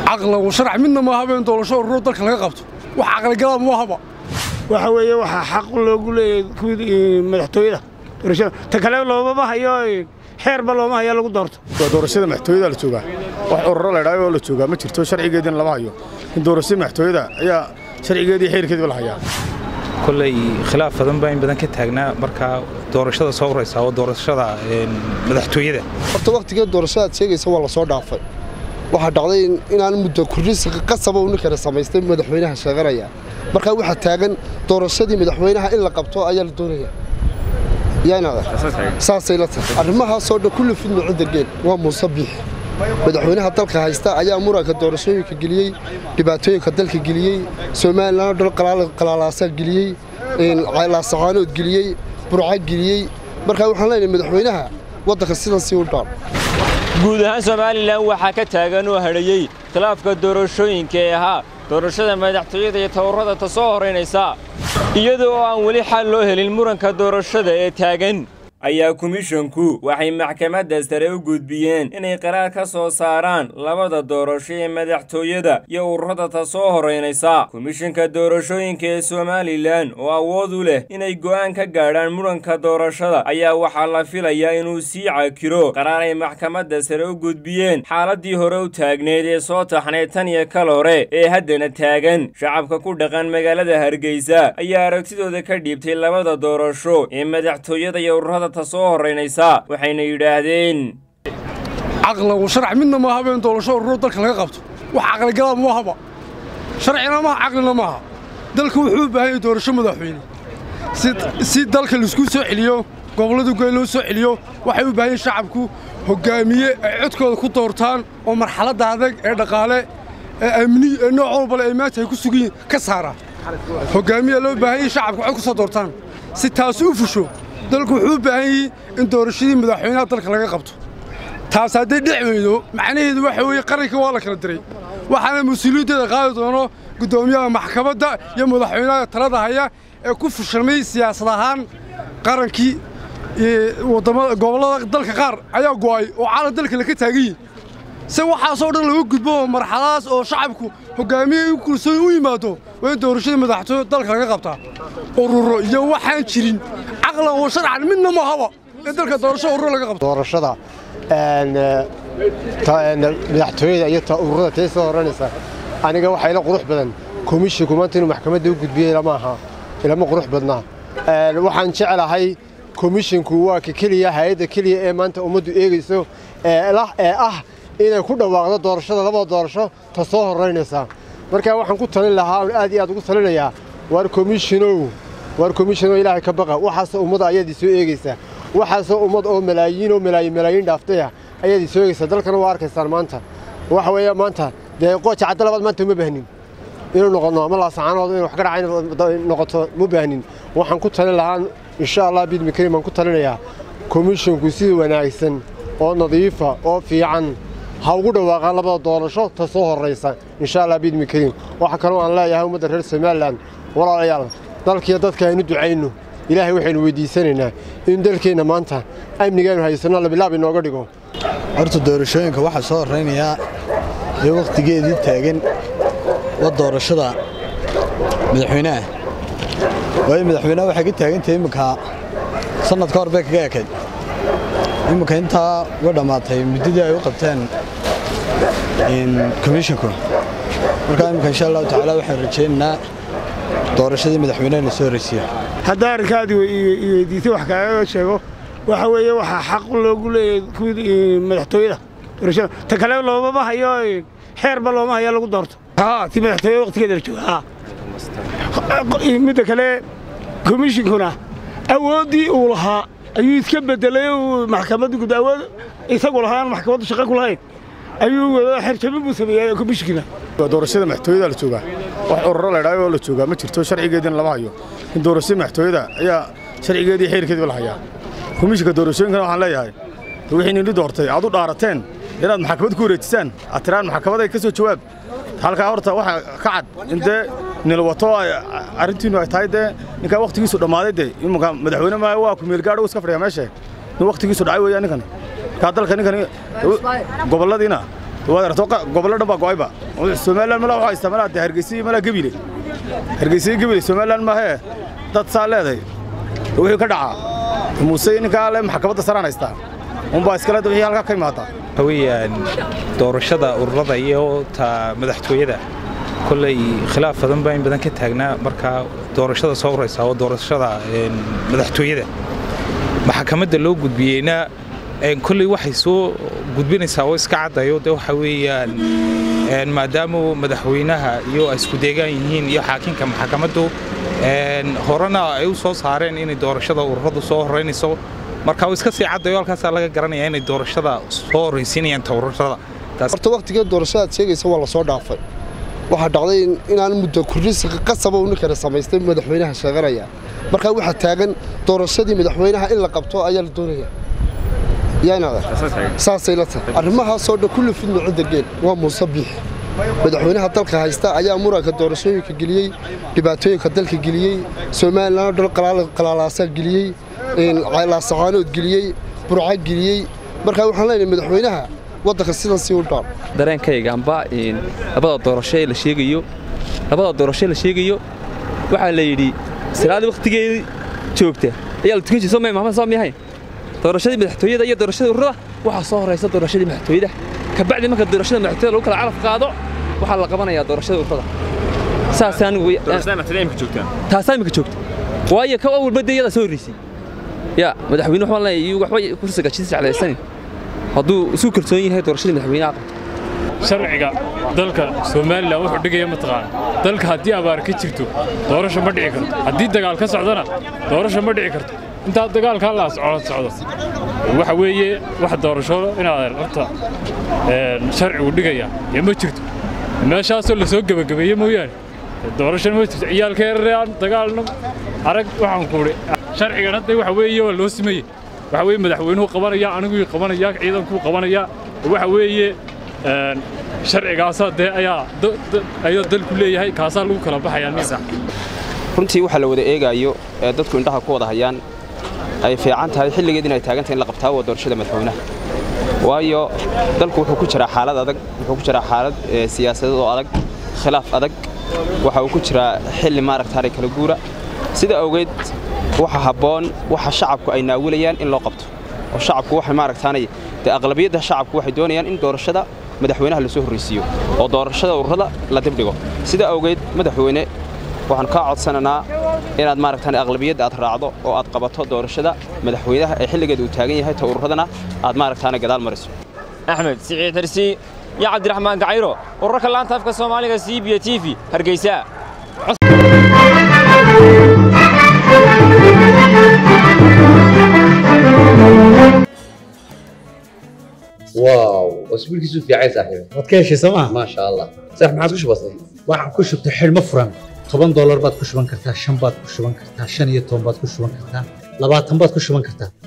caqlan wa sharc midna ma aha in doorasho ururo dalka laga qabto wax caqligalaad ma ahaba waxa weeye waxaa xaq loogu leeyahay kuwii madaxtooyada doorashada ta kale loomama hayo xeerba looma hayo lagu doorto waa doorashada madaxtooyada la joogaa wax ururo la idhaayo oo la joogaa ma jirto sharcigeediina lama hayo in doorashada madaxtooyada ayaa sharcigeedii xeerkeediba la hayaa kolley khilaaf badan baa in badan ka taagnaa markaa doorashada soo horaysa oo doorashada madaxtooyada horta wakhtigee doorashadaad sheegaysa waa la soo dhaafay waxaa dhacday inaan muddo kurrisi qasaba uu ninkana samaystay madaxweynaha sheeganaya markaa waxaa taagan doorashadii madaxweynaha in la qabto ayaa la doonaya saasay la tahay arrimahaasoo dhan kulli fidno cidda geel waa muuse biix madaxweynaha dalka haysta ayaa muranka doorashooyinka geliyey dhibaatooyinka dalka geliyey somalilan oo dhan qalaalaasaa geliyey laasacaanood geliyey burca geliyey markaa waxaan leenahay madaxweynaha waddanka sidaasii u dhaan guud ahaan somalilan waxaa ka taagan oo hadhayey khilaafka doorashooyinka ee ahaa doorashada madaxtooyada iyo tawarrada ta soo horaynaysa iyada oo aan weli xal loo helin muranka doorashada ee taagan ayaa komishonku waxay maxkamadda sare u gudbiyeen inay qaraar ka soo saaraan labada doorasho ee madaxtooyada iyo ururada ta soo horaynaysa komishanka doorashooyinka ee somalilan oo awood u leh inay go'aan ka gaadhaan muranka doorashada ayaa waxaa la filayaa inuu sii cakiro qaraar ay maxkamadda sare u gudbiyeen xaaladii hore u taagneed ee soo taxnayd tan iyo kal hore ee haddana taagan shacabka ku dhaqan magaalada hargeysa ayaa aragtidooda ka dhiibtay labada doorasho ee madaxtooyada iyo ururada soo horaynaysa waxayna yidhaahdeen caqlan wa sharc midna ma aha in doorasho ururo dalka laga qabto wax caqligalaad ma ahaba sharcina maaha caqlina maaha dalka wuxuu u baahan yahay doorasho madaxweyne si dalka laisku soo celiyo gobollada goy loo soo celiyo waxay u baahan yihin shacabku hoggaamiye ay codkooda ku doortaan oo marxaladda adag ee dhaqaale ee amni ee nooc walbale ay maanta ay ku sugan yihin ka saara hoggaamiyaa loo baahan yahay shacabku cod ku soo doortaan si taasi u fusho dalku wuxuu u baahan yahay in doorashadii madaxweynaha dalka laga qabto taas hadday dhic weydo macnaheedu waxa weeye qaranka waa la kala diray waxaana mas-uuliyaddeeda qaadi doono guddoomiyaha maxkamadda iyo madaxweynaha talada haya ee ku fushamay siyaasad ahaan qarankii gobollada dalka qaar ayaa go'ay oo caalam dalka laka taagan yihi se waxaasoo dhan laga gudbo oo marxaladaas oo shacabku hoggaamiye u kulsoon u yimaado waa in doorashada madaxtooya dalka laga qabtaa ururo iyo waxaan jirin caqlan wa sharcan midna ma haba in dalka doorasho ururo laga qabto doorashada madaxtooyada iyo ururada tee soo horanaysa aniga waxaa ila qurux badan komishinku maanta inuu maxkamadda u gudbiyey ilama aha ilama qurux badnaa waxaan jeclahay komishinku waa ka keliya hay-adda keliya ee maanta ummaddu eegayso ee ah inay ku dhawaaqdo doorashada labada doorasho ta soo horaynaysa markaa waxaan ku talin lahaa aad iyo aad ugu talinayaa waar komishinow waar komishinow ilaahay ka baqa waxaasoo ummadda ayaad isoo eegaysaa waxaasoo ummad oo malaayiin oo malaayiin malaayiin dhaaftaya ayaad isoo eegaysaa dalkana waa arkaysaan maanta waxa weeye maanta dee qooja cadda labaad maanta uma baahnin inuu noqono ama laasacaanood inay wax ka dhacay noqoto ma baahnin waxaan ku talin lahaa insha allah biidmi karim baan ku talinayaa komishinku si wanaagsan oo nadiifa oo fiican ha ugu dhawaaqaan labada doorasho ta soo horraysa insha allah biidmi kariim waxaa kaloo aan leeyahay ummadda reer somalilan walaalayaal dalkiiyo dadka aynu ducayno ilaahay waxaynu weyddiisanaynaa in dalkeenna maanta amnigaanu haysanno labilaab inooga dhigo horta doorashooyinka waxaa soo horraynayaa ee wakhtigeedii taagan waa doorashada madaxweynaha waayo madaxweynaha waxay ka taagantahay imminka sannad ka hor bay kaga ekayd imminka intaa way dhammaatay muddadii ay u qabteen komishinku markaa imminka insha allahu tacaala waxaan rajaynaynaa doorashadii madaxweynaha la soo horraysiiya haddaa arrinkaadii weydiisay wax kaaga sheego waxa weeye waxaa xaq loogu leeyahay kuwii madaxtooyada doorashada ta kale loomama hayo xeerba looma hayo lagu doorto haa si madaxtooyada waqtigeeda la jooga haa midda kale komishinkuna awooddii uu lahaa ayuu iska bedelay uu maxkamadda gud awood isagu lahaan maxkamaddu shaqo ku lahayn ayuu xerjabin buu sameeyey komishinkina waa doorashada madaxtooyada la joogaa wax ururo la idhaayo oo la joogaa ma jirto sharcigeediina lama hayo in doorashada madaxtooyada ayaa sharcigeedii xeerkeediba la hayaa komishinka doorashooyinkana waxaan leeyahay wixii nini doortay aad u dhaarateen inaad maxkamad ku wareejisaan aad tiraan maxkamaday ka soo jawaab halkaa horta waxaa ka cad in dee nilwato arrintiinnu ay tahay dee ninkaa wakhtigiisu dhammaaday dee imanka madaxweyne ma waa ku meelgaadho iska fadhiya meesha nin wakhtigiisu dhacay weeyaan ninkan markaa dalka ninkan gobolladiina waad aragto gobollo dhan baa go'ayba somalilan malaa waxaa haystaa malaa dee hargeysa iyo malaa gebile hargeysa iyo gebile somalilan maahee dad saa leedahay wixii ka dhacaa muuse ninkaa le maxkamadda saraan haystaa unbaa iskale wixii halkaa ka imaadaa waxa weeyaan doorashada ururada iyo ta madaxtooyada kolley khilaaf badan baa in badan ka taagnaa marka doorashada soo horeysa oo doorashada madaxtooyada maxkamadda loo gudbiyeyna kolley waxay soo gudbinaysaa oo iska caddayo de waxa weeyaan maadaama madaxweynaha iyo ay isku deegaan yihiin iyo xaakinka maxkamaddu horena ay u soo saareen inay doorashada ururadu soo horeynayso marka iska sii caddayo halkaasaa laga garanaya inay doorashada soo horraysiinayaan taururada horta wakhtigee doorashadaad sheegaysa waa la soo dhaafay waxaa dhacday inaan muddo kordhis qasaba uu ninkana samaystay madaxweynaha sheeganaya markaa waxaa taagan doorashadii madaxweynaha in la qabto ayaa la doonaya saasay la tahay arrimahaasoo dhan kulli fidna cidda geel waa muuse biixi madaxweynaha dalka haysta ayaa muranka doorashooyinka geliyey dhibaatooyinka dalka geliyey somalilan oo dhan qalaalaasaa geliyey laasacaanood geliyey burca geliyey markaa waxaan leenahay madaxweynaha waddanka sidan sii u dhaan dareenkayga amba labada doorasho ee la sheegayo labada doorasho la sheegayo waxaa la yidhi salaadii wakhtigeedii joogta ayaa la tukan jiray soo may maxamed soo miyahay doorashadii madaxtooyada iyo doorashadii ururada waxaa soo horaysa doorashadii madaxtooyada kabacdi marka doorashada madaxtooyada lagu kala calaf qaado waxaa la qabanayaa doorashada ururada saasaan taasaa imika joogta waayo ka awalba dee iyadaa soo horraysay yaa madaxweyne waxaan leeyahay waxba kursiga jidis jeclaysanin hadduu isu kalsoon yahay doorashadii madaxweynaha qabto sharciga dalka somalilan wuxuu dhigaya mataqaana dalka haddii abaar ka jirto doorasho ma dhici karto haddii dagaal ka socdona doorasho ma dhici karto intaa dagaalka la socdo waxa weeye wax doorasho inaad horta sharcigu dhigaya ee ma jirto meeshaasoo lasoo gebagabeeye mooyaane doorashona ma jirto ciyaalka yararaan dagaalna arag waxaan ku idhi sharcigan hadda waxa weeye waa loo simeeye waxa weeye madaxweynuhu qabanaya aniguu qabanaya ciidankuu qabanaya waxa weeye sharcigaasaa dee ayaa ayuu dalku leeyahay kaasaa lagu kala baxayaa runtii waxa la wada eegaayo ee dadku indhaha ku wada hayaan ay fiican tahay xilligeed inay taagantahay in la qabtaa waa doorashada madaxweynaha waayo dalku wuxuu ku jiraa xaalad adag wuxuu ku jiraa xaalad siyaasadeed oo adag khilaaf adag waxa uu ku jiraa xilli maaragtaanay kala guura sida awgeed waxa habboon waxa shacabku ay naawilayaan in loo qabto oo shacabku waxay maaragtaanay dee aqlabiyadda shacabku waxay doonayaan in doorashada madaxweynaha la soo horraysiiyo oo doorashada ururada la dibdhigo sida awgeed madaxweyne waxaan kaa codsanaynaa inaad maaragtaan aqlabiyadda aad raacdo oo aad qabato doorashada madaxweynaha ee xilligeeda uu taagan yahay ta ururadana aad maaragtaana gadaal mariso axmed siciid xirsi iyo cabdiraxmaan gacayro urarka laanta afka soomaaliga c b t v hargeysa واو اسبوعك في عايز صاحبي waad ka heshay sooma ما شاء الله صح ما عاد كش بسيط waxaan ku shubtay xidhmo furan toban doolar baad ku shuban kartaa shan baad ku shuban kartaa shan iyo toban baad ku shuban kartaa labaatan baad ku shuban kartaa